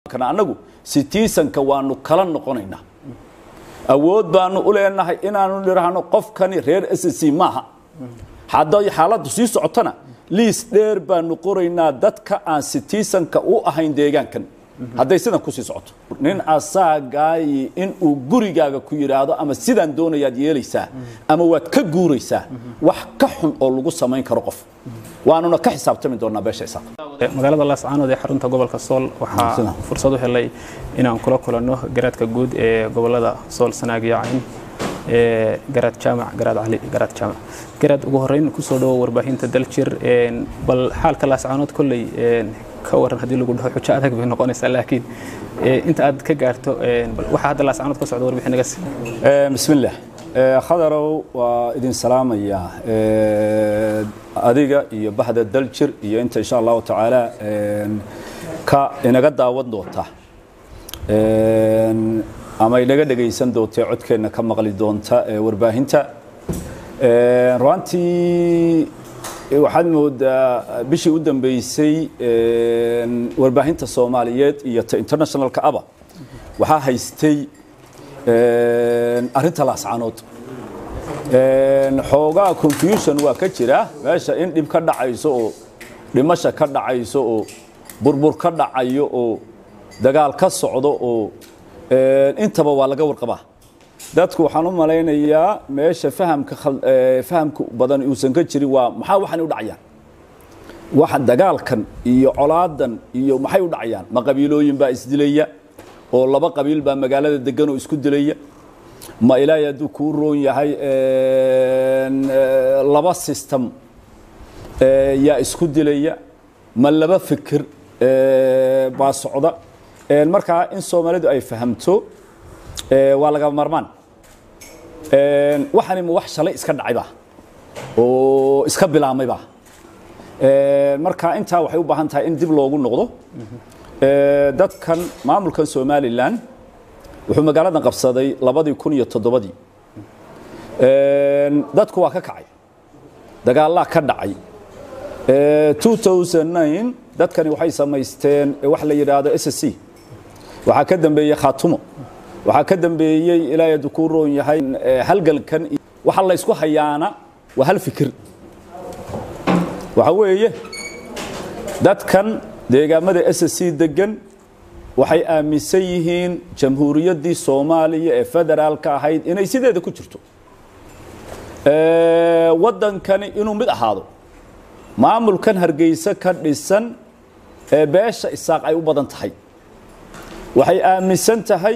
annagu sitiisanka waanu kala noqonaynaa awood baanu u leenahay inaanu nidhaahno qofkani reer s c maaha hadday xaaladdu sii socotona liis dheer baanu qoraynaa dadka aan sitiisanka u ahayn deegaankan hadday sidan kusii socoto nin asaagaayi inuu gurigaaga ku yidhaahdo ama sidaan doonayaad yeelaysaa ama waad ka guuraysaa wax ka xun oo lagu samayn karo qof waanuna ka xisaabtami doonaa beesha isaaq magaalada laascaanood ee xarunta gobolka sool waxaa fursad u helay inaan kula kulanno garaadka guud ee gobolada sool sanaag iyo cayn ee garaad jaamac garaad cali garaad jaamac garaad ugu horreyn kusoo dhawo warbaahinta daljir bal xaalka laascaanood kolley ka waran haddii lagu dhaho xujo adag bay noqonaysaa laakiin inta aad ka gaarto waxaa hadda laascaanood ka socda warbixin naga sii bismillaah khadarow waa idin salaamaya adiga iyo bahda daljir iyo inta insha allahu tacaala ka inaga daawan doonta ama inaga dhegaysan doonta codkeenna ka maqli doonta warbaahinta ruantii waxaad moodaa bishii u dambeysay warbaahinta soomaaliyeed iyo ta internationalka aba waxaa haystay arrinta laascaanood xoogaa confusion waa ka jira meesha in dhib ka dhacayso oo dhimasha ka dhacayso oo burbur ka dhacayo oo dagaal ka socdo oo intaba waa laga warqabaa dadku waxaan u malaynayaa meesha fahamka fahamka badan uusan ka jirin waa maxaa waxaan u dhacayaan waxa dagaalkan iyo colaadan iyo maxay u dhacayaan ma qabiilooyin baa isdilaya oo laba qabiil baa magaalada degan oo isku dilaya ma ilaahay hadduu kuu roon yahay laba system yaa isku dilaya ma laba fikir baa socda markaa in soomaalidu ay fahamto waa laga marmaan waxani ma wax shalay iska dhacayba oo iska bilaamayba marka intaa waxay u baahan tahay in dib loogu noqdo dadkan maamulkan somalilan wuxuu magaaladan qabsaday labadii kun iyo toddobadii dadku waa ka kacay dagaalaa ka dhacay dadkani waxay samaysteen wax la yidhaahdo s c waxaa ka dambeeyey khaatumo waxaa ka dambeeyey ilaahay hadduu kuu roon yahay halgalkan waxa la ysku hayaana waa hal fikir waxa weeye dadkan deegaamada s c degan waxay aaminsan yihiin jamhuuriyaddii soomaaliya ee federaalka ahayd inay sideeda ku jirto waddankani inuu mid ahaado maamulkan hargeysa ka dhisan ee beesha isaaq ay u badan tahay waxay aaminsan tahay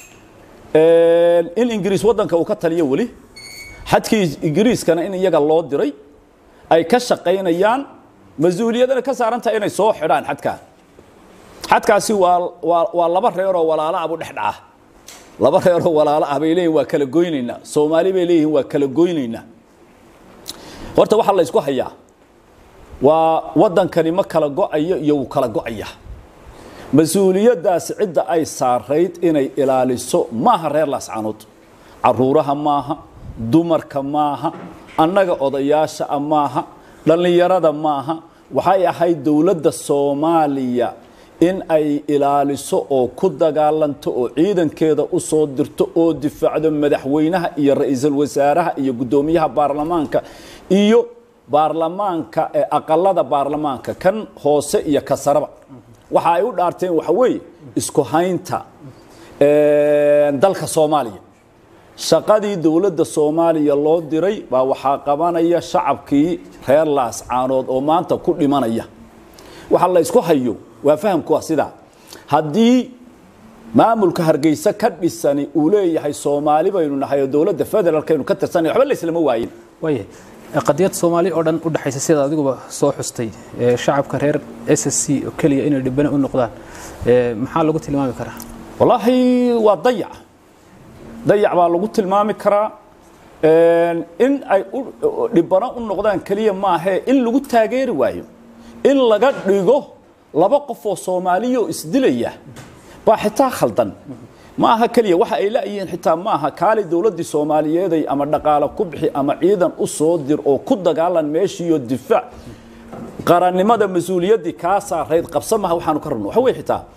in ingiriis waddanka uu ka taliyo weli xadkii ingiriiskana in iyaga loo diray ay ka shaqaynayaan mas-uuliyadana ka saaran tahay inay soo xidhaan xadkaa xadkaasi waa waa waa laba reeroo walaalo ah buu dhex dhaca laba reeroo walaalo ah bay leeyihin waa kala goynaynaa soomaali bay leeyihin waa kala goynaynaa horta waxaa la ysku hayaa waa waddankani ma kala go-ayo iyo wuu kala go-aya mas-uuliyaddaasi cidda ay saarayd inay ilaaliso maaha reer laascaanood caruuraha maaha dumarka maaha annaga odayaasha a maaha dhallinyarada maaha waxay ahayd dowladda soomaaliya in ay ilaaliso oo ku dagaalanto oo ciidankeeda u soo dirto oo difaacdo madaxweynaha iyo ra-iisul wasaaraha iyo guddoomiyaha baarlamaanka iyo baarlamaanka ee aqalada baarlamaanka kan hoose iyo ka saraba waxa ay u dhaarteen waxa weeye isku haynta dalka soomaaliya shaqadii dowladda soomaaliya loo diray baa waxaa qabanaya shacabkii reer laascaanood oo maanta ku dhimanaya waxa la ysku hayo waa fahamku waa sidaa haddii maamulka hargeysa ka dhisani uu leeyahay soomaali baynu nahay oo dowladda federaalkaynu ka tirsanay waxba layslama waayin waayahay qadiyad soomaali oo dhan u dhexaysa sida adiguba soo xustay shacabka reer s s c oo keliya inay dhibane u noqdaan maxaa lagu tilmaami karaa wallaahi waa dayac dayac baa lagu tilmaami karaa in ay dhibano u noqdaan keliya maahee in lagu taageeri waayo in laga dhigo laba qof oo soomaaliya oo isdilaya baa xitaa khaldan ma aha keliya waxa ay la'yihiin xitaa ma aha kaali dowladdii soomaaliyeeday ama dhaqaale ku bixi ama ciidan u soo dir oo ku dagaalan meeshiiyo difaac qarannimada mas-uuliyaddii kaa saarayd qabsa maha waxaanu ka rabno waxa wey xitaa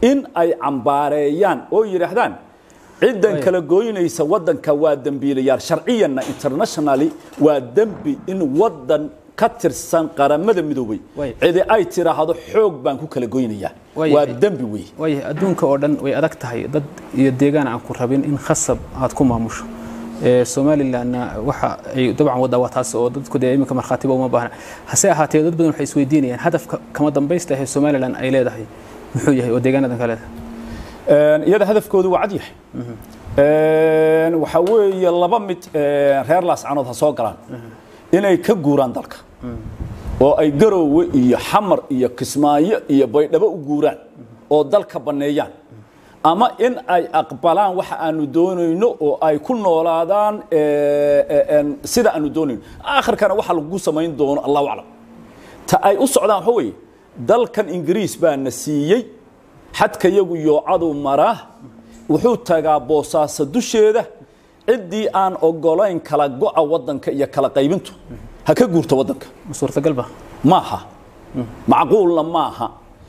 in ay cambaareeyaan oo yidhaahdaan ciddan kala gooynaysa waddanka waa dembiilayaal sharciyanna internationally waa dembi in waddan ka tirsan qaramada midoobay Way. cidi ay tiraahdo xoog baan ku kala goynayaa Way. waa dembi wey waayahay adduunka oo dhan way adag tahay dad iyo deegaan aan ku rabin in khasab aad ku maamusho Ee, somalilandna waxa ay dabcan waddaa waa taas oo dadku dee iminka markhaatiba uma baahna hase ahaatee dad badan waxay isweydiinayaan hadafka kama dambaysta ee somaliland ay leedahay muxuu yahay oo deegaanadan ka leedahay Een, iyada hadafkoodu waa cad yahay Een, waxa weeye laba mid een, reer laascanood ha soo galaan inay ka guuraan dalka oo ay garoowe iyo xamar iyo kismaayo iyo baydhabo u guuraan oo dalka banneeyaan ama in ay aqbalaan waxa aanu doonayno oo ay ku noolaadaan ee, ee, een, sida aanu doonayno aakhirkana waxa lagu samayn doono allahu aclam ta ay u socdaan waxa weeye dalkan ingiriis baa na siiyey xadka yagu yoocadu maraa wuxuu tagaa boosaaso dusheeda ciddii aan ogolayn kala go'a waddanka iyo kala qaybintu ha ka guurto waddanka ma suurtagal ba maaha macquulna maaha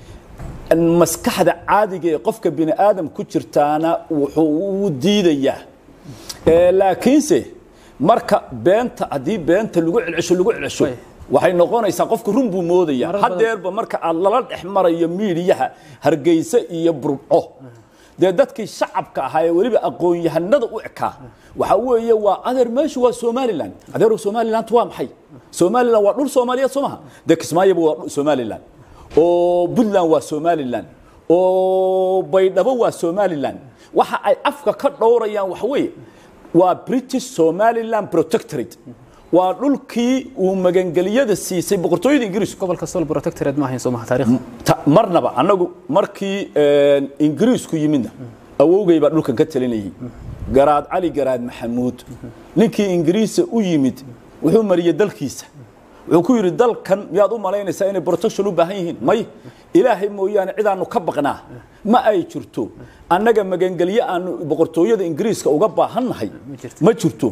maskaxda caadiga ee qofka bini aadam ku jirtaana wuxuu u diidayaa Ee, laakiinse marka beenta haddii beenta lagu celcesho lagu celcesho Way. waxay noqonaysaa qofku run buu moodaya Marar badan- hadeerba marka aad lala dhex marayo miidiyaha hargeysa iyo burco dee dadkii shacabka ahaa ee weliba aqoon-yahanada u ekaa waxa weeye waa adeer meeshu waa somalilan adeerow somaliland waa maxay somaliland waa dhul soomaaliyeed soo maha dee kismaayoba waa dhul somaliland oo puntland waa somaliland oo baydhabo waa somaliland waxa ay afka ka dhowrayaan waxa weeye waa british somaliland protectorate waa dhulkii uu magangeliyada siisay boqortooyada ingiriisku gobolka sol protectorate ma ahayn soo maha taariikhda Ta- marnaba annagu markii een, ingiriisku yimidna awowgay baa dhulkan ka talinayay garaad cali garaad maxamuud ninkii ingiriisa u yimid wuxuu mariyey dalkiisa wuxuu ku yidhi dalkan miyaad u malaynaysaa inay protection u baahan yihiin may ilaahay mooyaane cidaanu ka baqnaa ma ay jirto annaga magangelye aanu boqortooyada ingiriiska uga baahannahay jirto. ma jirto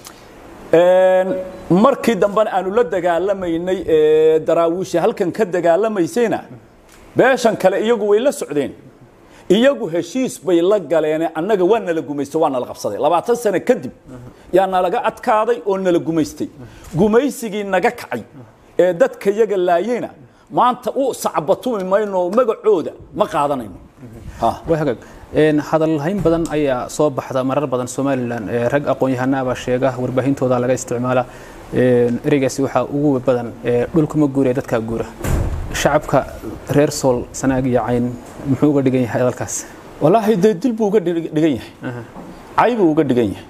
Een, markii dambena aanu la dagaalamaynay ee daraawiisha halkan ka dagaalamaysayna beeshan kale iyagu way la socdeen iyagu heshiis bay la galeene annaga waa nala gumaystay waa nala qabsaday labaatan sano kadib yaa nalaga adkaaday oo nala gumaystay gumaysigii naga kacay ee dadka yaga laayeyna maanta u sacbatumi mayno magacooda ma qaadanayno Ha. waa hagaag Een, hadal hayn badan ayaa soo baxda marar badan somalilan ee rag aqoon-yahanaabaa sheega warbaahintooda laga isticmaala Een, ereygaasi waxaa ugu badan ee dhulka ma guura ee dadkaa guura shacabka reer sool sanaag iyo cayn muxuu uga dhigan yahay hadalkaas walaahi dee dil buu uga dhig- dhigan yahay cay buu uga dhigan yahay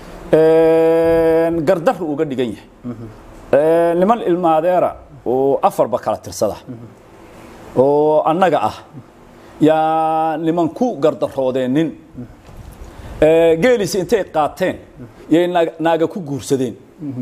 Een, gardar buu uga dhigan yahay Een, niman ilmaadeera oo afarba kala tirsada oo annaga ah yaa niman ku gardaroodeennin Ee, geelisi intay qaateen yay naag- naaga ku guursadeen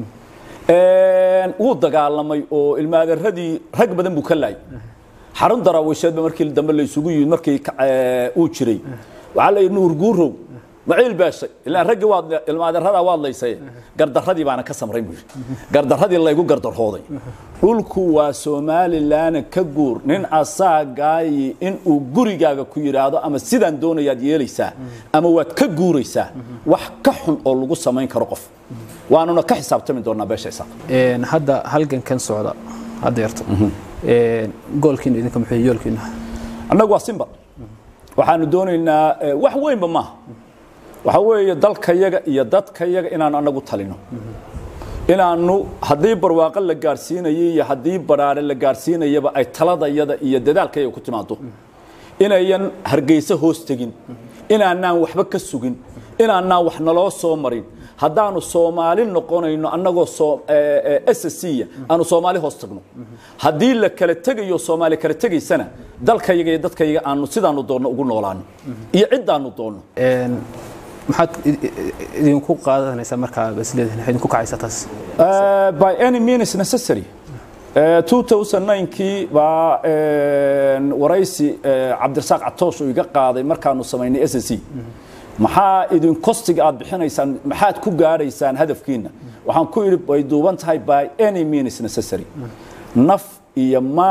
Een, wuu dagaalamay oo ilmaadeeradii rag badan buu ka laayay xarun daraawiisheedba markii dambe la isugu yimid markii ka- ee, uu jiray waxaa la yidhi nuur guurow maciil beeshay ilaa raggii waad ilmaadeeradaa waad laysay gardaradii baana ka samray buu yidhi gardaradii laygu gardarooday dhulku waa somalilan ka guur nin asaagaayi inuu gurigaaga ku yidhaahdo ama sidaan doonayaad yeelaysaa ama waad ka guuraysaa wax ka xun oo lagu samayn karo qof waanuna ka xisaabtami doonaa beesha isaaq Een, hadda halgankan socda hadda yarto Een, goolkiina idinka muxuu yahay, yoolkiina annagu waa simba waxaanu doonaynaa eh, wax weynba maaha waxa weeye dalkayaga iyo dadkayaga inaanu annagu talino inaanu haddii barwaaqo la gaarsiinayay iyo haddii baraare la gaarsiinayaba ay taladayada iyo dadaalkayaga ku timaado inayan hargeysa hoos tegin inaanaan waxba ka sugin inaanaan wax naloo soo marin haddaanu soomaali noqonayno annagoo soo- ee, ee, SSC aanu soomaali hoos tagno haddii la kala tegayo soomaali kala tegaysana dalkayaga iyo dadkayaga aanu sidaanu doonno ugu noolaano iyo ciddaanu doonno Een, maxaad i- i- idinku qaadanaysaa markaa isleedihin waxay idinku kacaysaa taas Uh, by any means necessary. Uh, 2009kii baa een, waraysi uh, cabdirasaaq catoosh uu iga qaaday markaanu samaynay s c maxaa idin kostiga aad bixinaysaan maxaad ku gaadhaysaan hadafkiina waxaan ku idhi way duuban tahay by any means necessary naf iyo maal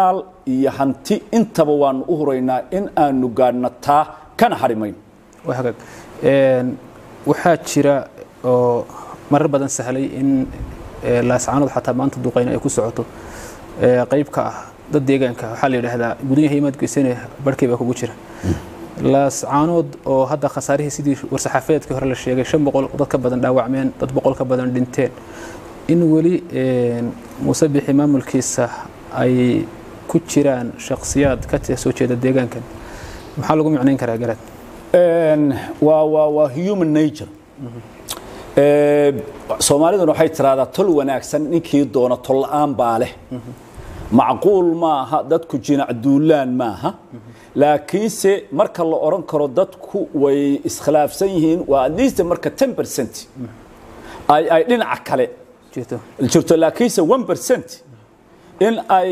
iyo hanti intaba waanu u huraynaa in aanu gaadhno taa kana harimayn waa hagaag waxaa jira oo marar badan sahlay in laascaanood xataa maanta duqayna ay ku socoto qayb ka ah dad deegaanka waxaa la yidhaahdaa gudanyaha imaad geysane barhkay baa kugu jira laascaanood oo hadda khasaarihii sidii war-saxaafadeedkii hore la sheegay shan boqol dad ka badan dhaawacmeen dad boqol ka badan dhinteen in weli muuse bixi maamulkiisa ay ku jiraan shakhsiyaad ka soo jeeda deegaankan maxaa lagu micnayn karaa garaad waa waa waa human nature soomaaliduna waxay tiraahdaa tol wanaagsan ninkii doona tol la-aan baa leh macquul maaha dadku jinac duulaan maaha laakiinse marka la odhan karo dadku way iskhilaafsan yihiin waa atleast marka ten percent ay ay dhinaca kale jirto laakiinse one percent in ay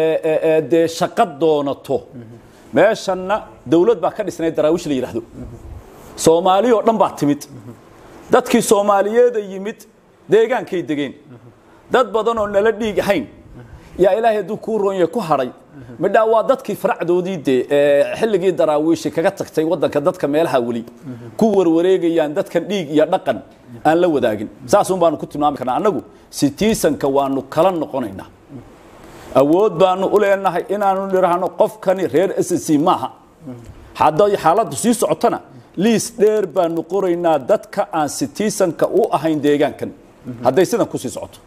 dee shaqo doonato meeshanna dawlad baa ka dhisnay daraawish la yidhaahdo soomaali oo dhan baa timid dadkii soomaaliyeeda yimid deegaankay degeen dad badan oo nala dhiig ahayn yaa ilaahay hadduu kuu roonyahay ku hadhay midhaa waa dadkii faracdoodii dee xilligii daraawiishi kaga tagtay waddanka dadka meelaha weli ku warwareegayaan dadkan dhiig iyo dhaqan aan la wadaagin saasun baanu ku tilmaami karnaa annagu sitiisanka waanu kala noqonaynaa awood baanu u leenahay inaanu nidhaahno qofkani reer s c maaha hadday xaaladdu sii socotona liis dheer baanu qoraynaa dadka aan sitiisanka u ahayn deegaankan hadday sidan kusii socoto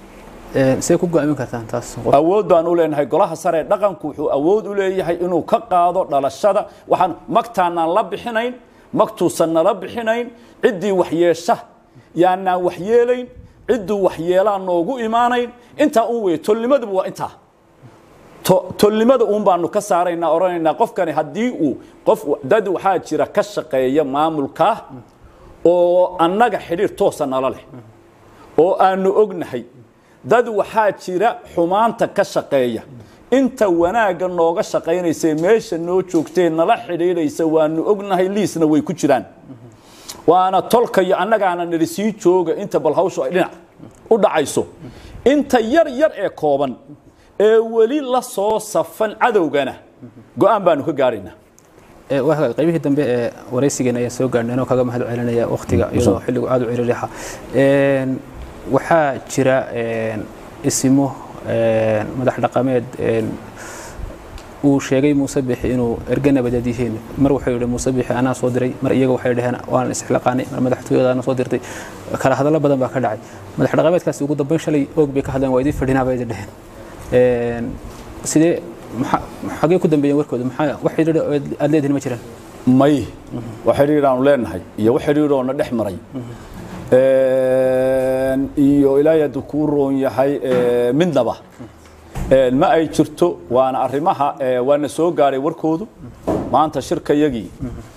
see ku go'aamin kartaan taas awood baan u leenahay golaha sare dhaqanku wuxuu awood u leeyahay inuu ka qaado dhalashada waxaan magtaanaan la bixinayn magtuusan nala bixinayn ciddii waxyeesha yaanaan waxyeelayn cidduu waxyeelaa noogu imaanayn intaa un wey tolnimaduba waa intaa tolnimada uun baanu ka saaraynaa odhanaynaa qofkani haddii uu qof dad waxaa jira ka shaqeeya maamulkaa oo annaga xidhiir toosa nala leh oo aanu ognahay dad waxaa jira xumaanta ka shaqeeya inta wanaagga nooga shaqaynaysa meesha noo joogtee nala xidhiidhaysa waanu ognahay liisna way ku jiraan waana tolka iyo annagaana nidhi sii jooga inta bal hawshu ay dhinac u dhacayso inta yar yar ee kooban ee weli la soo safan cadowgana go-aan baanu ka gaaraynaa waa qaybihii dambe ee waraysigeena ayaan soo gaarhnay anoo kaga mahad celinaya wakhtiga iyadoo xilligu aada u ciriirixa waxaa jira isimo madax dhaqameed uu sheegay muuse bixi inuu erge nabadeed yihiin mar wuxuu yidhi muuse bixi anaa soo diray mar iyaga waxay dhaheen waan isxilaqaanay mar madaxtooyadaana soo dirtay kala hadallo badan baa ka dhacay madax dhaqameedkaasi ugu dambeyn shalay oog bay ka hadleen waa idin fadhinaa bay idin dheheen sidee xagee ku dambeeyeen warkooda maxaa wax xidhiidha aad leedihin ma jiraan may wax xidhiidhaanu leenahay iyo wax xidhiidhoona dhex maray iyo ilaahay hadduu kuu roon yahay midnaba ma ay jirto waana arrimaha waana soo gaaray warkoodu maanta shirkayagii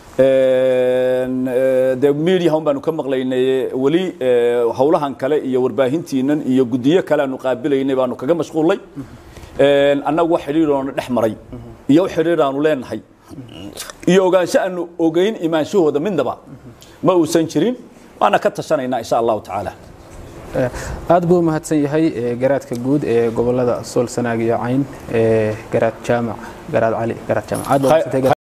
de mediaha un baanu ka maqlaynay weli howlahan kale iyo warbaahintiinan iyo guddiyo kale aanu qaabilaynay baanu kaga mashquullay annagu wax xidhiidhoona dhex maray iyo wax xidhiidhaanu leenahay iyo ogaansho aanu ogeyn imaanshahooda midnaba ma uusan jirin waana ka tashanaynaa insha allahu tacaala aad buu mahadsan yahay garaadka guud ee gobolada sool sanaag iyo cayn garaad jaamac garaad cali garaad jaamac aad baa